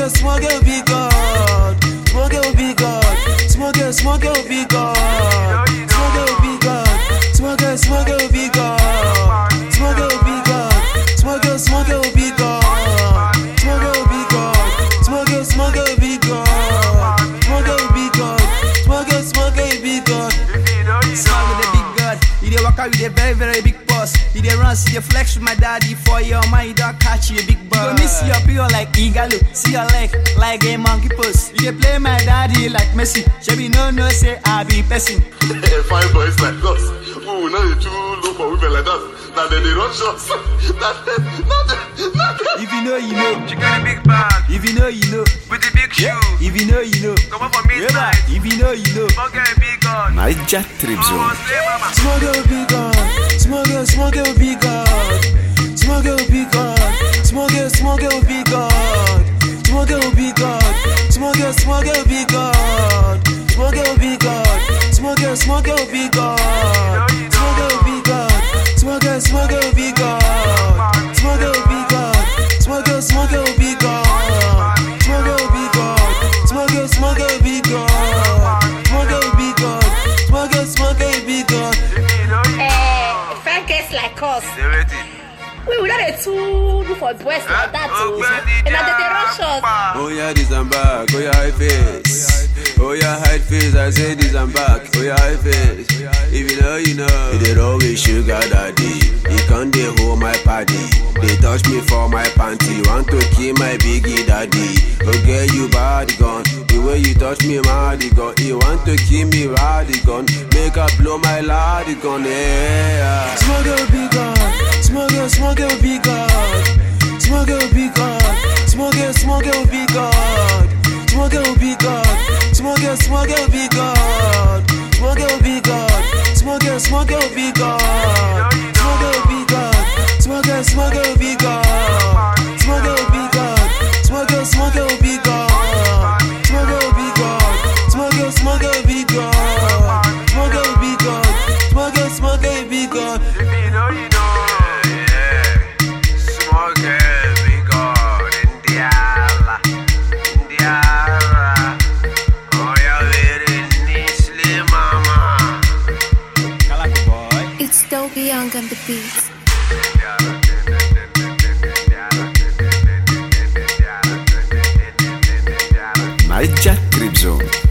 girl, small girl, big God. Small girl, big God. Small girl, small girl, big God. Small girl, big God. Small girl, small girl, big God. Small girl, big God. Small girl, small girl, big God. Small girl, big God. Small girl, small girl, big God. Small girl, big God. Small girl, small girl, big God. Small with the big god. He dey walk out with a very, very big boss. He dey run, see the flex with my daddy for your mind. You don't catch you a big boss. You go miss your pure like Igalo. See your leg like a monkey post. You dey play my daddy like Messi. Shebi no no say I be person. fine boys like us. Ooh, now you too look for women like that. Now they, they rush us. That, that, that, If you know, you know. She got a big bag If you know, you know. with the big shoe. If you know, you know. Come up for midnight. If you know, you know. Small girl, big gun. Naija Trip Oh, Zone. slay mama. Small girl, big God. Small girl, small girl, big God. Small girl, big God. Small girl, small girl, big God. Small girl, big God. Small girl, small girl, big God. Small girl, big God. Small girl, small girl, big God. Small girl, big God. Small girl, small girl, big God. Small girl, big God. Small girl, small girl, big God. Small girl, big God. Small girl, small girl, big God. Small girl, big God. Small girl, small girl, big God. Eh, friend case like us. They waiting. We we not dey too do for boys like that o. Ogbeni And na dey dey rush us. Japa. Oh yeah, this I'm back. Oh yeah, high face. Oh yeah, hide face. I say this I'm back. Oh yeah, high face. If you know, you know. He did always sugar daddy. He can't dey hold my party. They touch me for my panty. Want to kill my biggie daddy. Okay, you body gun. The way you touch me, mighty gun. You want to kill me, body gun. Make her blow my lady gun. Yeah. Small girl, big God. Small girl, small girl, big God. Small girl, big God. Small girl, small girl, big God. Small girl, big God. Small girl, small girl, big God. Small girl, big God. Small girl, small girl, big God. Small girl, big God. Small girl, small girl, big God. Small girl, big God. Small girl, small girl, big God. Small girl, big God. Small girl, small girl, big God. Small girl, big God. Small girl, small girl, big God. If you know, you know. Yeah. Small girl, big gun. Indiala. Indiala. Oh, yeah, very nice, slay mama. Calaco boy. It's Dopey Young on the beat. Naija Trip Zone.